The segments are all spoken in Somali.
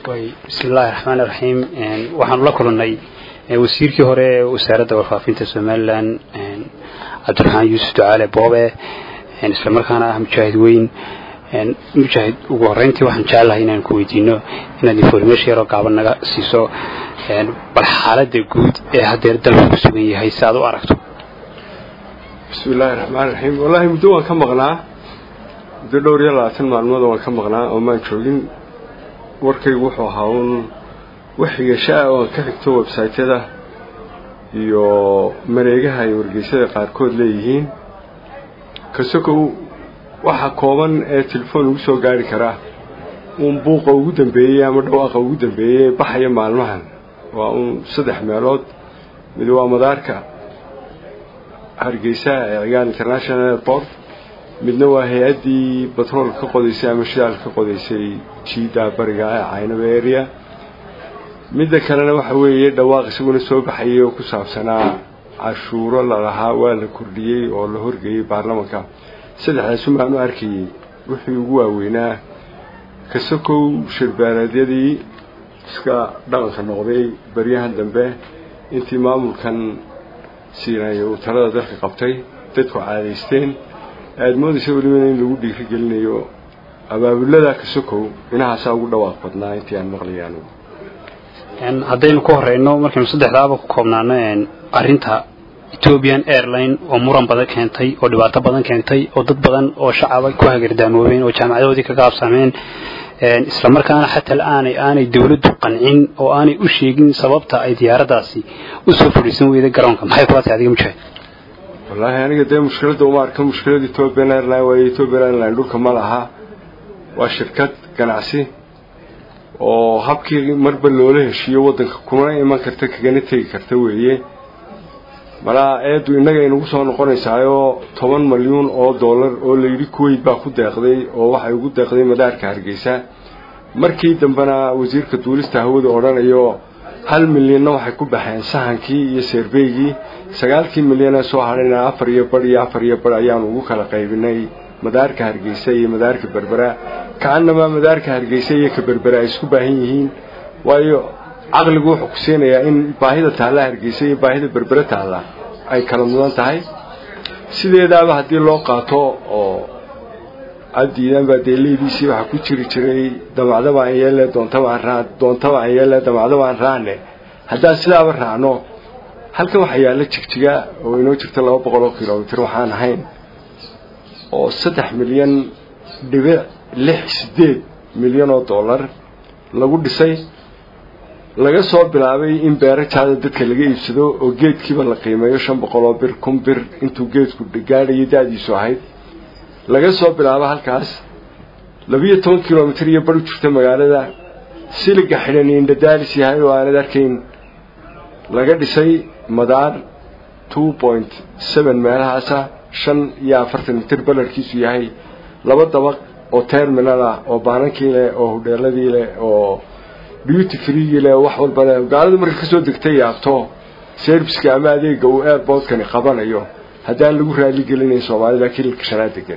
bismi illaahi raxmaan iraxiim waxaanu la kulannay wasiirkii hore ee wasaaradda warfaafinta somalilan cabdiraxmaan yuusuf ducaale boobe isla markaana ah mujaahid weyn mujaahid ugu horreyntii waxaan jecelahay inaan ku weydiino inaad information yaroo gaaban naga siiso bal xaaladda guud ee haddeer dalku ku sugan yahay si aad u aragto bismi illaahi raxmaan raxiim wallaahi muddo waan ka maqnaa muddo dhowr iyo labaatan maalmood waan ka maqnaa oo maan joogin warkaygu wuxuu ahaa uun waxigasha-a oo aan ka xigto websaytyada iyo mareegaha ay wargeysyada qaarkood leeyihiin kasokow waxa kooban ee telefoon ugu soo gaari karaa uun buuqa ugu dambeeyey ama dhawaaqa ugu dambeeyey baxaya maalmahan waa uun saddex meelood mid waa madaarka hargeysa ee cigaan international airport midna waa hay-addii batrool ka qodaysay ama shidaal ka qodaysay jiida bariga ee caynaba area midda kalena waxa weeye dhawaaq isaguna soo baxayay oo ku saabsanaa cashuuro lalahaa waa la kordhiyey oo la horgeeyey baarlamanka saddexdaasun baanu arkayey wixii ugu waaweynaa kasokow shirbeeleedyadii iska dhaqanka noqday baryahan dambe intii maamulkan siinay uu talada dalka qabtay dadku caadaysteen aada moodaysa welibana in lagu dhiiri gelinayo abaabulada kasokow inahaasaa ugu dhawaaq badnaa intii aan maqlayaan haddaynu ku horeyno markaynu saddexdaaba ku koobnaano arinta ethiopian airline oo muran badan keentay oo dhibaato badan keentay oo dad badan oo shacaba ku hagardaamoobeen oo jaamacadahoodii ka gaabsameen islamarkaana xataa aanay aanay dawladdu qancin oo aanay u sheegin sababta ay diyaaradaasi usoo fadhiisan weyday garoonka maxay kula tahay adiga mujaahid wallaahi aniga dee mushkiladda uma arka mushkilada ethiopian airline waayo ethiopian airline dhulka ma laha waa shirkad ganacsi oo habkii marba loola heshiiyo waddanka kuma iman karta kagana tegi karta weeye malaa eeddu innaga inagu soo noqonaysaayoo toban malyuun oo dollar oo layidhi kuweyt baa ku deeqday oo waxay ugu deeqday madaarka hargeysa markii dambena wasiirka duulista hawada odhanayo hal milyanna waxay ku baxeen sahankii iyo seerbeygii sagaalkii milyan ee soo hadhayna afar iyo badh iyo afar iyo badh ayaanu ugu kala qaybinay madaarka hargeysa iyo madaarka berbera ka-annamaa madaarka hargeysa iyo ka berbera ay isku baahan yihiin waayo caqligu wuxuu ku siinayaa in baahida taalla hargeysa iyo baahida berbere taalla ay kala mudan tahay sideedaaba haddii loo qaato oo addiidan baa dee leediisii waxaa ku jiri jiray damacdaba aan yeelle doontaba aan raa doontaba aan yeelle damacdaba aan raane haddaan sidaaba raacno halkan waxaa yaalla jigjiga oo inoo jirta laba boqol oo kilomitr waxaan ahayn oo saddex milyan dhibic lix sideed milyan oo dollar lagu dhisay laga soo bilaabay in beero jaada dadka laga iibsado oo geedkiiba la qiimeeyo shan boqol oo bir kun bir intuu geedku gaadhayo da-diisu ahayd laga soo bilaabo halkaas labiyo toban kilomitr iyo bar u jirta magaalada siliga xidhan indhadaalis yahay oo aanad arkayn laga dhisay madaar two point seven meelahaasa shan iyo afartan mitir balarkiisu yahay laba dabaq oo terminal ah oo baanankii leh oo hudheeladii leh oo beauty freegii leh wax walba leh gaaladu marka kasoo degtay yaabto serviceka ama adeega uu airportkani qabanayo haddaan lagu raali gelinayn soomaalida kililka shanaad degan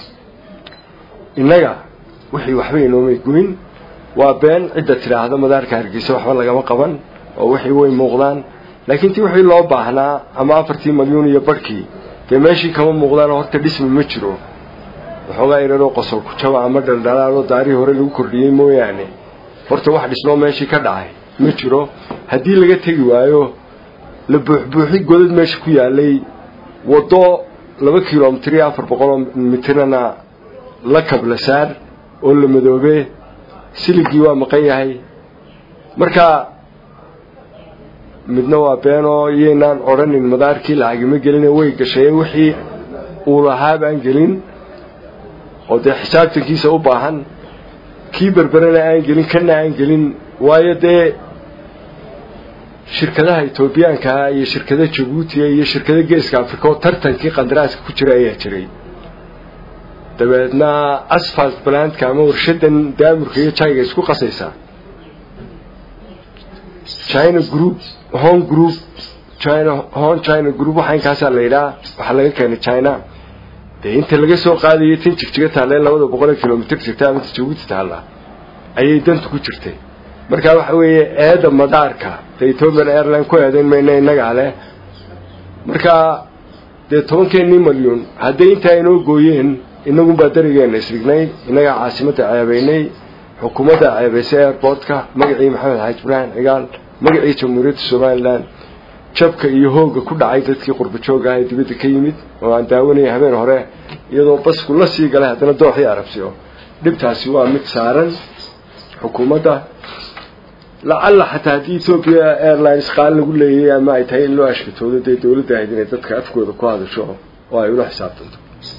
innaga wixii waxba inoomay goyn waa been cidda tidhaahda madaarka hargeysa waxba lagama qaban oo wixii way muuqdaan laakiin tii wixii loo baahnaa ama afartii malyuun iyo barhkii dee meeshii kama muuqdaan horta dhismi ma jiro waxoogaa iraroo qosol ku jaba ama dhaldhalaaloo daarihii hore lagu kordhiyey mooyaane horta wax dhisnoo meeshii ka dhacay ma jiro haddii laga tegi waayo la buuxbuuxi godad meesha ku yaalay waddo laba kilomitr iyo afar boqoloo mitrana la kabla saar oo la madoobe siligii waa maqan yahay marka midna waa beenoo iyaynaan odhanin madaarkii lacagima gelina way gashay wixii uu lahaa baan gelin oo dee xisaabtankiisa u baahan kii berberena aan gelin kana aan gelin waayo dee shirkadaha etoobiyaankaa iyo shirkada jabuutiga iyo shirkada geeska africa oo tartankii qandaraaska ku jira ayaa jiray dabeedna asfalt balantka ama warshadan daamurka iyo jayga isku qasaysaa china group home group china hon china group waxaa inkaasaa la yidhaha waxaa laga keenay china dee inta laga soo qaadayay tan jigjiga taalle labada boqol kilomitr jirta ama jabuuti taalla ayay dantu ku jirtay marka waxa weeye eedda madaarka dee ethiopian airline ku eedayn mayna innagaa leh marka dee tobankeenii malyuun hadday intaa inoo gooyeen inagunbaa darigeena isrignay innagaa caasimadda ceebaynay xukuumadda ceebaysay airportka magacii maxamed xaaji ibraahim cigaal magacii jamhuuriyadda somalilan jabka iyo hoogga ku dhacay dadkii qurba joogga ah ee dibadda ka yimid oo aan daawanayay habeen hore iyadoo basku la sii galay haddana dooxii arabsiyo dhibtaasi waa mid saaran xukuumadda lacalla xataa haddii ethoobiya airlines qaal lagu leeyay ama ay tahay in loo ashkatoodo dee dawladda ahayd inay dadka afkooda ku hadasho oo ay ula xisaabtanto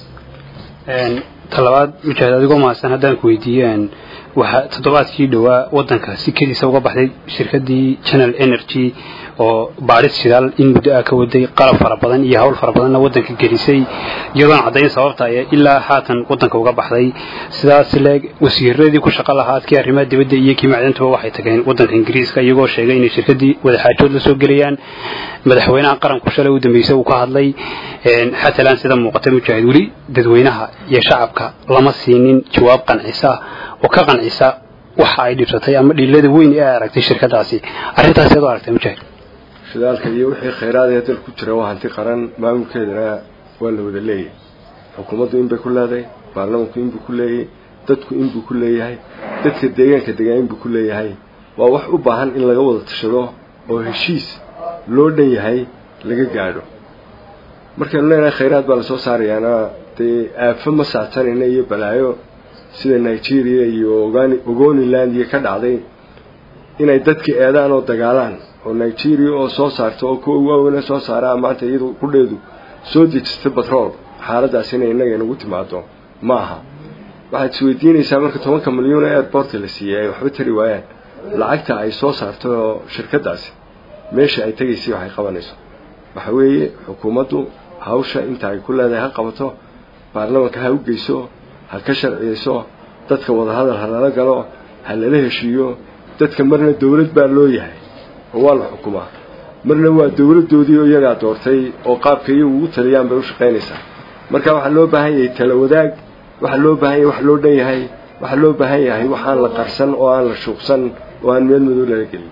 talabaad mujaahid adigoo mahadsan haddaan ku weydiiyeen waxaa toddobaadkii dhowaa waddanka si kediisa uga baxday shirkadii general energy oo baadhis shidaal in muddo ah ka waday qalab fara badan iyo hawl fara badanna waddanka gelisay iyadoon caddayn sababta ay ilaa haatan waddanka uga baxday sidaas leeg wasiiradii ku shaqo lahaa adkii arrimaha dibadda iyo kii macdantuba waxay tageen waddanka ingiriiska iyagoo sheegay inay shirkadii wadaxaajood la soo gelayaan madaxweynaha qaranku shalay u dambeysay uu ka hadlay xatalan sida muuqatay mujaahid weli dadweynaha iyo shacabka lama siinin jawaab qancisa oo ka qancisa waxa ay dhibsatay ama dhiilada weyn ee ay aragtay shirkadaasi arrintaas eed u aragtay mujaahid shidaalka iyo wixii khayraadee dal ku jira waa hanti qaran maamulkeedana waa la wada leeyahay xukuumaddu inbay ku leedahay baarlamanku inbuu ku leeyahay dadku inbuu ku leeyahay dadka deegaanka degaan inbuu ku leeyahay waa wax u baahan in laga wada tashado oo heshiis loo dhan yahay laga gaadho markaynu leenahay khayraad baa lasoo saarayaana dee aafo ma saacsanayna iyo balaayo sida nigeria iyo ogoniland iyo ka dhacday inay dadka eedaan oo dagaalaan oo nigeria oo soo saarta oo kuwa waaweyne soo saaraa maanta iyadu qudheedu soo dejistay batrool xaaladaas inay innaga inagu timaado ma aha waxaad isweydiinaysaa marka tobanka milyuun ee airportka la siiyey ay waxba tari waayaan lacagta ay soo saarto shirkadaasi meesha ay tegaysay waxay qabanayso waxa weeye xukuumaddu hawsha inta ay ku leedahay ha qabato baarlamanka ha u geyso ha ka sharciyeyso dadka wadahadal ha lala galo ha lala heshiiyo dadka marna dawlad baa loo yahay oo waa la xukumaa marna waa dawladdoodii oo iyagaa doortay oo qaabka iyagu ugu taliyaan bay u shaqaynaysaa marka waxaa loo baahan yahay tala wadaag waxaa loo baahan yahay wax loo dhan yahay waxaa loo baahan yahay waxaan la qarsan oo aan la shuuqsan oo aan meel madow lala gelin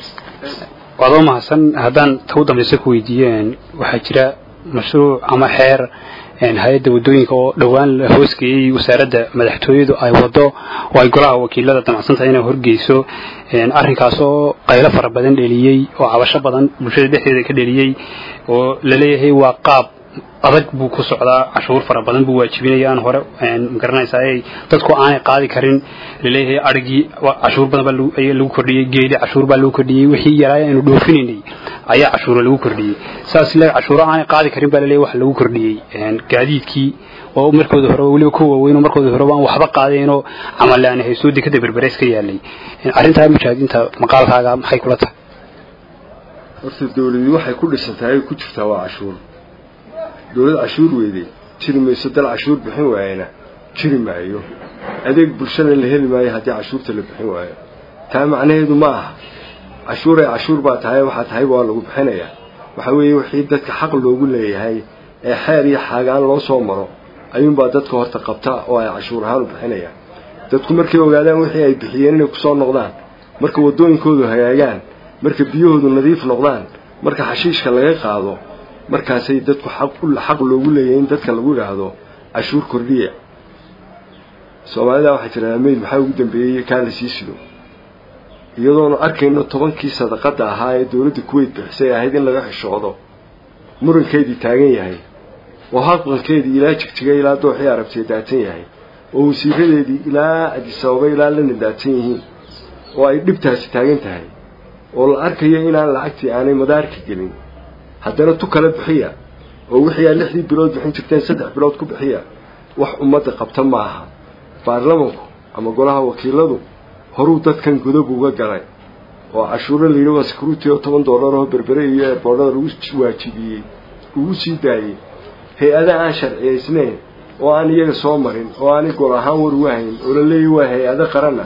waadoo mahadsan haddaan ta u dambaysa ku weydiiyeen waxaa jira mashruuc ama xeer hay-adda waddooyinka oo dhowaan la hoosgeeyey wasaaradda madaxtooyadu ay waddo oo ay golaha wakiilada damacsantahay inay horgeyso arrinkaas oo qaylo fara badan dheliyey oo cabasho badan bulshada dhexdeeda ka dheliyey oo laleeyahay waa qaab adag buu ku socdaa cashuur fara badan buu waajibinaya aan hore magaranaysaa dadku aanay qaadi karin laleeyahay arigii cashuur badan baa lagu kordhiyey geeli cashuur baa lagu kordhiyey wixii yaraay aynu dhoofinaynay ayaa cashuuro lagu kordhiyey saas le cashuuro aanay qaadi karin baa laleeyahay wax lagu kordhiyey gaadiidkii oo markooda hore weliba ku waaweyn oo markooda hore waan waxba qaadeenoo camalle aan haysoo dekada berbereys ka yaalay arrintaa mujaahidiinta maqaalkaaga maxay kula tahay horta dawladii waxay ku dhisantahay ku jirtaa waa cashuur dawlad cashuur weyday jiri mayso dal cashuur bixin waayana jiri maayo adeeg bulshada la heli maayo haddii cashuurta la bixin waayo taa macnaheedu ma aha cashuuray cashuur baa tahay waxaa tahay waa lagu bixinayaa waxa weeye wixii dadka xaq loogu leeyahay ee xeer iyo xaagaan loo soo maro ayuunbaa dadka horta qabta oo ay cashuur ahaan u bixinayaan dadku markay ogaadaan wixii ay bixiyeen inay kusoo noqdaan marka waddooyinkoodu hagaagaan marka biyahoodu nadiif noqdaan marka xashiishka laga qaado markaasay dadku xaq loogu leeyahay in dadka lagu idhaahdo cashuur kordhiya soomaalida waxay tidhahdaa meyd maxaa ugu dambeeyey kaa la sii sido iyadoonu arkayno tobankii sadaqada ahaa ee dawladda kuweyt bixisay ahayd in laga xishoodo murankeedii taagan yahay oo haqankeedii ilaa jigjiga ilaa dooxii arabtiya daatan yahay oo wasiiradeedii ilaa adisababa ilaa lana daatan yihiin oo ay dhibtaasi taagan tahay oo la arkayo inaan lacagtii aanay madaarka gelin haddana tu kala bixiya oo wixii aad lixdii bilood bixin jirteen saddex bilood ku bixiya wax ummadda qabta ma aha baarlamanku ama golaha wakiiladu horuu dadkan godob uga galay oo cashuuro layidhi waa security oo toban dollar oo berbere iyo eeboodhada lagu waajibiyey ugu sii daayey hay-ada aan sharciyaysnayn oo aan iyaga soo marin oo aanay gol ahaan war uga hayn oo la leeyahy waa hay-ado qarana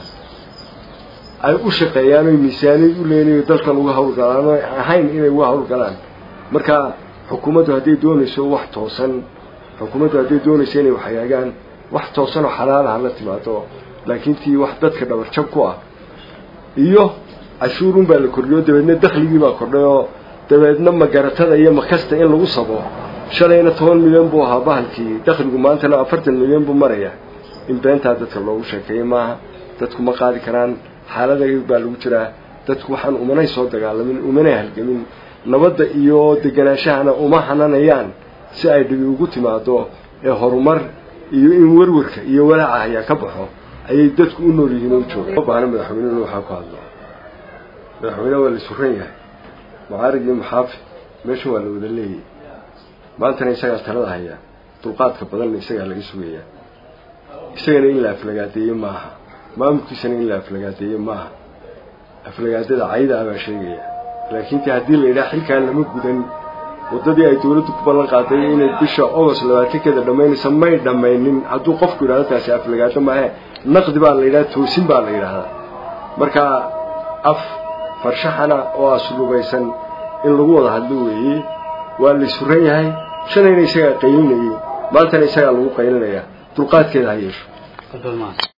ay u shaqeeyaan oy miisaaniyad u leenayo dalkan uga hawlgalaan oo ahayn inay uga hawlgalaan marka xukuumaddu hadday doonayso wax toosan xukuumaddu hadday doonayso inay wax hagaagaan wax toosan oo xalaalaha la timaado laakiin tii wax dadka dhabarjab ku ah iyo cashuurun baa la kordhiyo dabeedna dakhligii baa kordhay oo dabeedna magaratada iyo makasta in lagu sabo shalayna toban milyan buu ahaa bahalkii dakhligu maantana afartan milyan buu maraya in beentaa dadka loogu sheekeeyey maaha dadku ma qaadi karaan xaalada baa lagu jiraa dadku waxaan umanay soo dagaalamin umanay halgamin nabadda iyo deganaashahana uma hananayaan si ay dhibi ugu timaado ee horumar iyo in werwarka iyo walaaca hayaa ka baxo ayay dadku u nool yihiin oo u jooga ma baahna madaxweyne inuu waxaa ku hadlo madaxweyne waa la suran yahay mucaarid iyo muxaafi meesha waa la wada leeyay maantana isagaa talada hayaa dulqaadka badanna isagaa laga sugayaa isagana in la aflagaadeeye maaha maamulkiisana in la aflagaadeeye maaha aflagaadada cayda ah baa sheegaya laakiin te haddii la yidhaha xilkaan lama gudan waddadii ay dawladdu ku ballan qaaday inay bisha ogost labaatankeeda dhammaynaysa may dhammaynin hadduu qofku yidhahdo taasi aflagaado maahe naqdi baa la yidhaha toosin baa la yidhaahdaa marka af farshaxana oo aslubaysan in lagu wada hadlo weeye waa la suran yahay shalayna isagaa qaylinayay maantana isagaa lagu qaylinayaa dulqaadkeeda ha yeesho